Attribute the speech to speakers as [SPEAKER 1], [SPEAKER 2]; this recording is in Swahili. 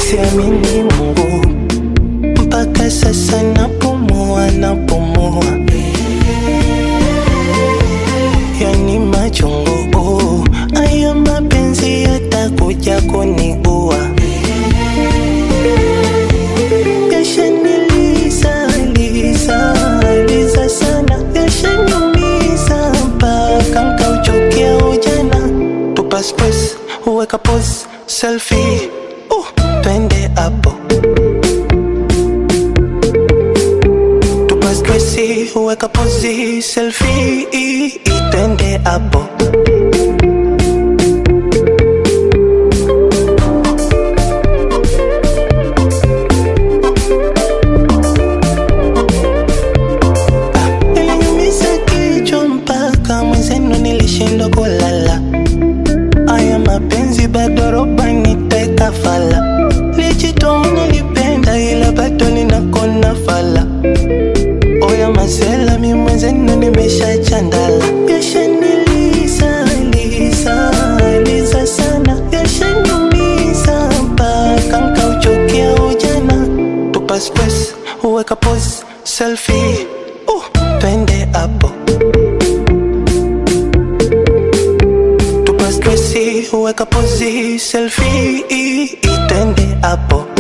[SPEAKER 1] siamini Mungu mpaka sasa napumua, napumua, yani machungu. oh. Haya mapenzi yatakuja kuniua, yashaniliza liza liza sana, yashaniumiza mpaka nkauchukia ujana. Tupa space, uweka pose, selfie, uh, twende hapo tupa stresi, uweka pozi, selfie, twende hapo Iliniumiza kichwa mpaka mwenzenu nilishindwa kulala. Aya mapenzi bado roba niteka fala. Lijitoa nilipenda ila bado ninakona fala. Oya masela mi mwenzenu nimesha chandala. Yashaniliza liza liza sana. Yashaniumiza mpaka nkauchukia ujana. Tupa space, uweka pose, selfie. Uh, twende hapo. Tupa stresi, uweka pozi, selfie, twende hapo.